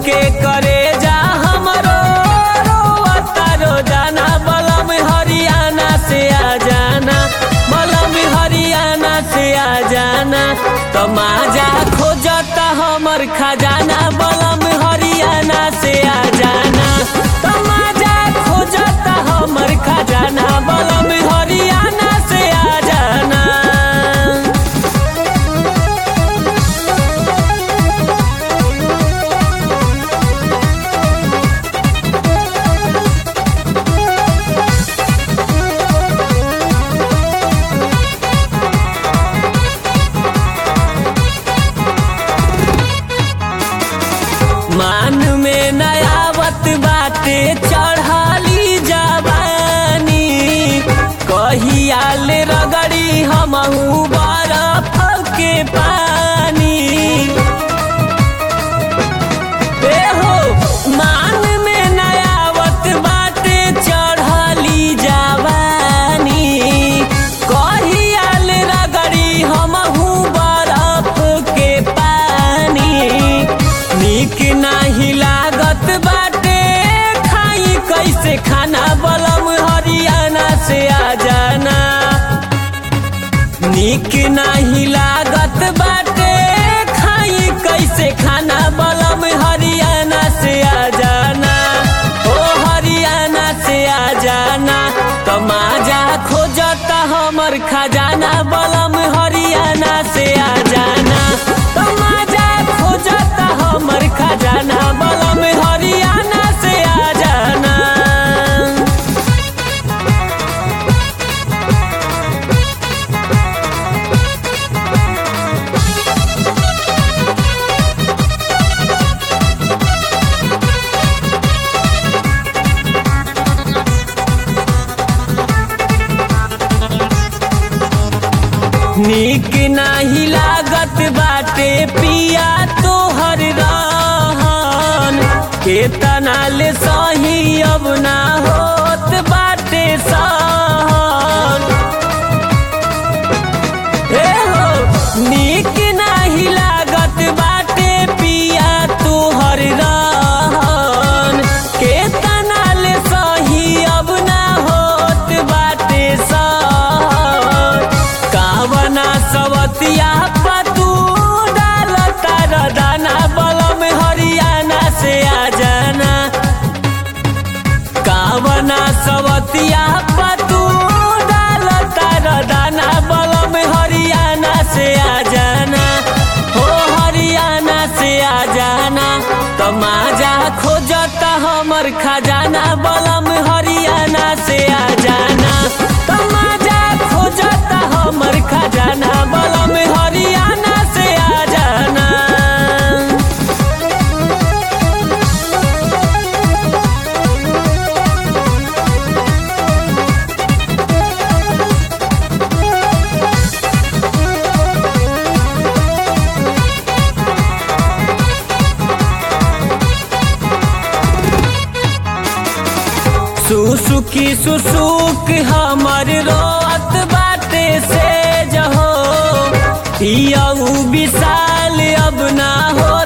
के करे जा हमरो रोता रोजाना बलम हरियाणा से आ जाना बलम हरियाणा से आ जाना तमाजा खोजता हमर खजाना बलम हरियाणा से आ जाना तमाजा खोजता हमर खजाना बलम हरियाणा से आ जाना मान में नयावत बाटे चढ़ाली जवानी कहियाल रगड़ी हमहू बरफ के पानी ए हो मान में नयावत बाटे चढ़ाली जवानी कहियाल रगड़ी हमहू बरफ के पानी नीक नाही लागत बाटे खाई कैसे खाना बलम हरियाणा से आ जाना नीक नाही लागत बाटे खाई कैसे खाना बलम हरियाणा से आ जाना ओ हरियाणा से आ जाना तमाजा खोजता हमर खजाना बलम हरियाणा से आ जाना तमाजा खोजता हमर खजाना बलम हरियाणा से आ जाना नीक नाही लागत बाटे पिया तोहर रहन केतना ले सही अब ना होत बाटे सहन हे हो नीक नाही लागत बाटे पिया तोहर रहन केतना ले सही अब ना होत बाटे सहन कावना सवतिया पतू डालता रदाना बलम हरियाणा से आ जाना कावना सवतिया पतू डालता रदाना बलम हरियाणा से आ जाना हो हरियाणा से आ जाना तमाजा खोजता हमर खजाना बलम हरियाणा से आ जाना तमाजा खोजता हमर खजाना बलम हरियाणा से आ जाना सुसुकी सुसुक हमर रोत बाटे से जहो पियऊ विशाल अब ना हो